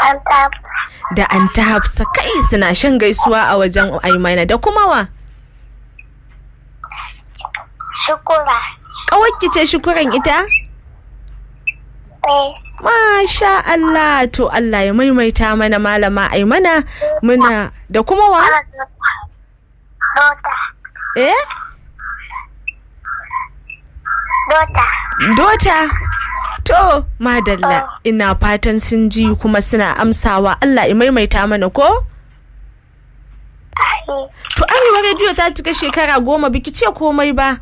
an tafi. da an ta hafsa kai suna shan gaisuwa a wajen aimana da kuma wa Shukura. ƙawarki ce shukuran ita Eh. masha Allah to Allah ya maimaita mana malama aimana muna da kuma wa Dota. eh Dota. dota to madalla ina fatan sun ji kuma suna amsawa Allah ya maimaita mana ko Ai. to arewa rediyo ta cika shekara goma biki ce komai ba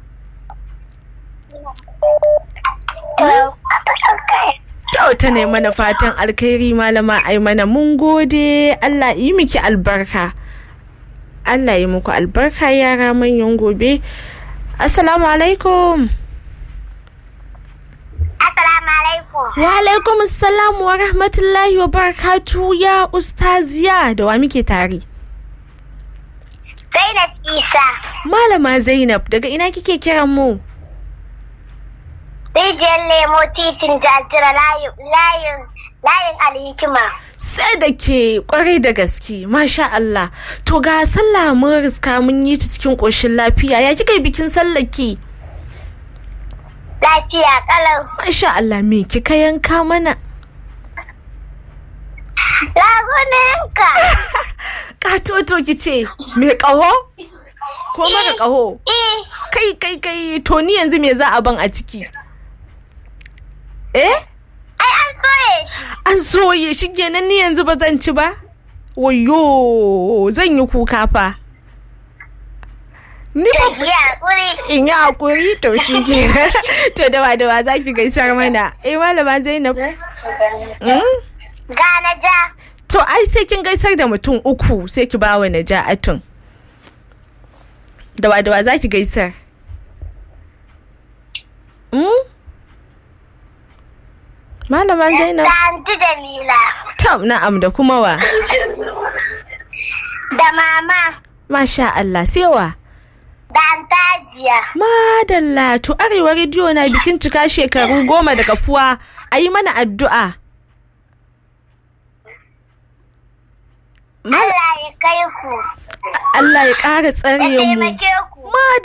To. Okay. To ta ne mana fatan alkhairi malama ai mana mun gode Allah yi miki albarka. Allah yi muku albarka yara manyan gobe. Assalamu alaikum. Assalamu alaikum. Wa alaikum assalam wa rahmatullahi wa barakatu ya ustaziya da wa muke tare. Zainab Isa. Malama Zainab daga ina kike kiran mu? Rijiyar lemo titin jajira layin layin layin alhikima. Sai da ke kwarai da gaske, masha Allah. To ga sallah mun riska mun yi ta cikin ƙoshin lafiya. Ya kika yi bikin sallaki? Lafiya kalau. Masha Allah me kika yanka mana? Lagunanka. Katoto ki ce, me ƙaho? Ko mara ƙaho? Eh. Kai kai kai to ni yanzu me za a ban a ciki? Eh? Ai an soye shi. An soye shi kenan ni yanzu ba zan ci ba? Wayo zan yi kuka fa. Ni ba Tafiya kuri. in yi hakuri to shi kenan. To dawa dawa za ki gaisar mana. Eh malama Zainab. Mm? Gana ja. To ai sai kin gaisar da mutum uku sai ki bawa Naja'atun. Dawa dawa za ki gaisar. Mm? Malama Zainab. Da anti Jamila. Tam na'am da kuma wa. Da mama. Masha Allah sai wa. Da antajiya. Madalla to arewa rediyo na bikin cika shekaru goma da kafuwa a yi mana addu'a. Ma- Allah ya kai ku. Allah ya ƙara Ya tsare mu. taimake ku. Madalla.